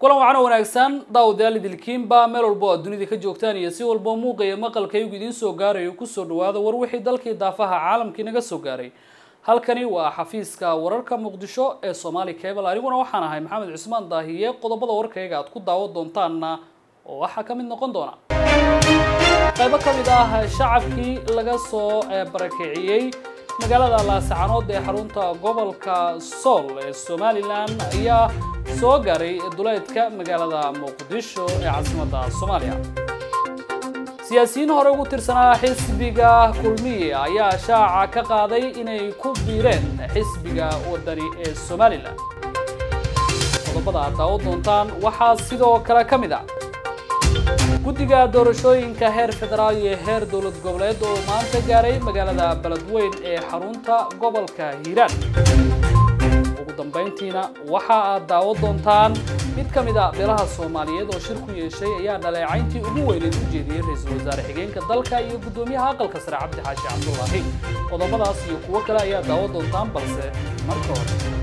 kulan wacan oo wanaagsan daawadayaal idilkiinba meel walba oo aad dunida ka joogtaan iyo si walba muuqaya maqalkaygu idiin soo gaarayo kusoo dhawaada war wixii dalkii daafaha caalamkii naga soo gaaray halkani waa xafiiska wararka muqdisho ee somaali cable aniguna waxaan ahay maxamed cusmaan daahiye qodobada warkayga aad ku daawan doontaanna oo waxaa ka mid noqon doona qaybo ka mid ah shacabkii laga soo barakiciyey magaalada laasacanood ee xarunta gobolka sool ee somalilan ayaa soo gaaray duleedka magaalada muqdisho ee caasimadda soomaaliya siyaasiyiin hore ugu tirsanaa xisbiga kulmiye ayaa shaaca ka qaaday inay ku biireen xisbiga wadani ee somalilan qodobada aad daawo doontaan waxaa sidoo kale ka mid ah guddiga doorashooyinka heer federaal iyo heer dowlad goboleed oo maanta gaaray magaalada beledweyn ee xarunta gobolka hiiraan ugu dambayntiina waxa aad daawo doontaan mid ka mid a beelaha soomaaliyeed oo shir ku yeeshay ayaa dhaleecayntii ugu weyneed u jeediyey ra-iisul wasaare xigeenka dalka iyo guddoomiyaha aqalka sare cabdi xaashi cabdullaahi qodobadaas iyo kuwo kale ayaa daawo doontaan balse marka hore